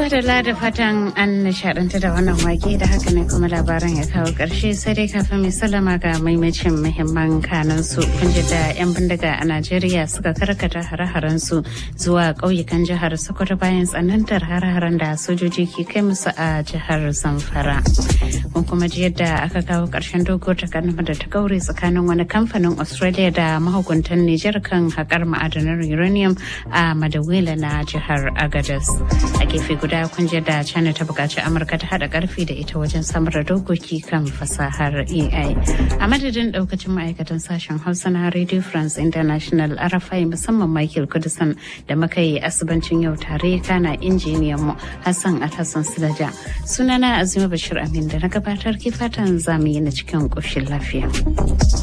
da da fatan an nishaɗanta da wannan wake da haka ne kuma labaran ya kawo ƙarshe sai dai kafin mai salama ga maimacin muhimman kanan su kun da 'yan bindiga a Najeriya suka karkata hare-haren su zuwa ƙauyukan jihar Sokoto bayan tsanantar hare-haren da sojoji ke kai musu a jihar Zamfara. Kun kuma ji yadda aka kawo ƙarshen dogo takarnama da ta gaure tsakanin wani kamfanin Australia da mahukuntan Nijar kan haƙar ma'adanar uranium a Madawila na jihar Agadez. A gefe guda kun da China ta buƙaci Amurka ta haɗa ƙarfi da ita wajen samar da dokoki kan fasahar AI. A madadin ɗaukacin ma'aikatan sashen Hausa na Radio France International RFI musamman Michael Kudusan da muka yi asibancin yau tare kana injiniyan mu Hassan Alhassan Silaja. Sunana Azima Bashir Amin da na gabatar ke fatan zamu yi na cikin ƙoshin lafiya.